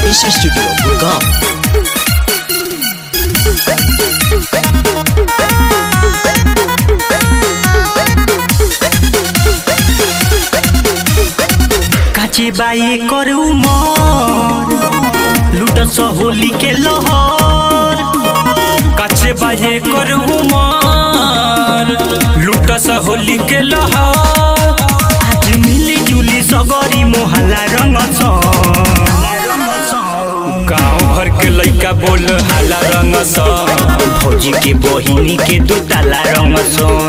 Genius Studio Gurgaon. काची बाई कर उमर लूट होली के लहर काचे बाजे कर उमर लूट होली के लहर आज मिली जुली सगरी मोहल्ला रंग गाँव भर के लइका बोल हाला रंग सा भौजी के बहिनी के दो ताला रंग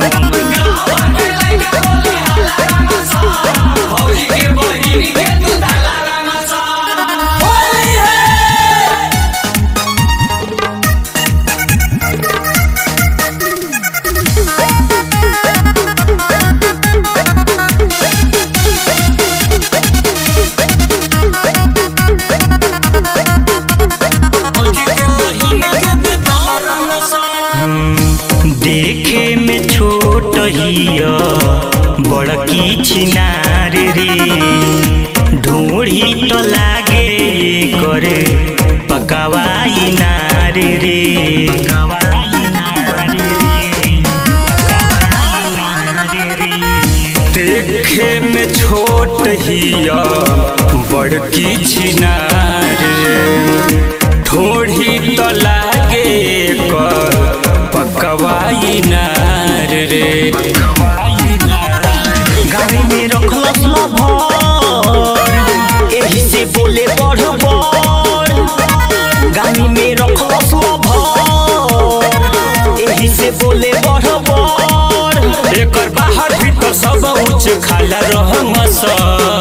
देखे में छोट हिया बड़की छिनार रे ढूढ़ी तो लागे करे पकावाई नार रे देखे में छोट हिया बड़की छिनार ठोड़ी तो लागे कर पकवाई नार रे गाड़ी में रखलस लभर एही से बोले बढ़ बढ़ गाड़ी में रखलस लभर एही से बोले बढ़ बढ़ एकर बाहर भीतर सब उच्च खाला रहंग सा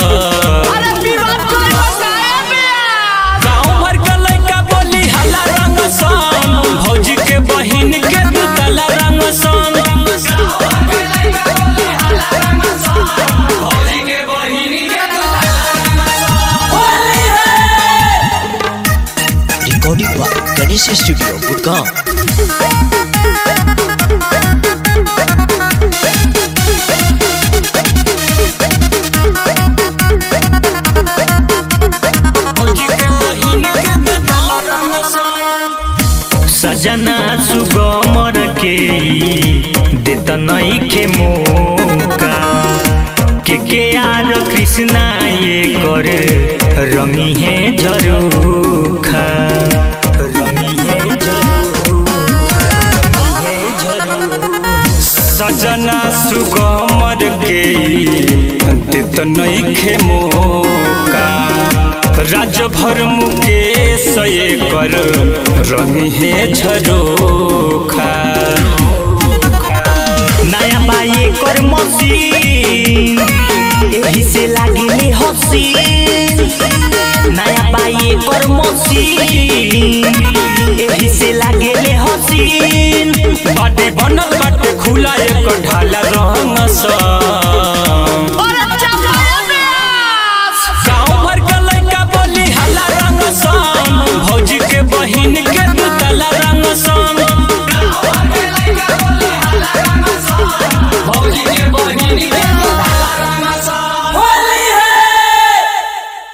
गाँव भर के लइका बोली हला रंग सन भौजी के बहिन के दुतला रंग सन Recording by Genius Studio Gurgaon. सजना सुगमर के देत नई के मौका के के आर कृष्णा ये कर रंगी है झरोखा रंगी है सजना सुगमर के देत नइखे मौका राज भर मुकेश ये कर रंगी है झरोखा नया बाई कर मशीन एही से लागिले हसीन नया बाई कर मशीन एही से लागेले हसीन बाटे बनल बाटे खुला एक ढाला रंग सा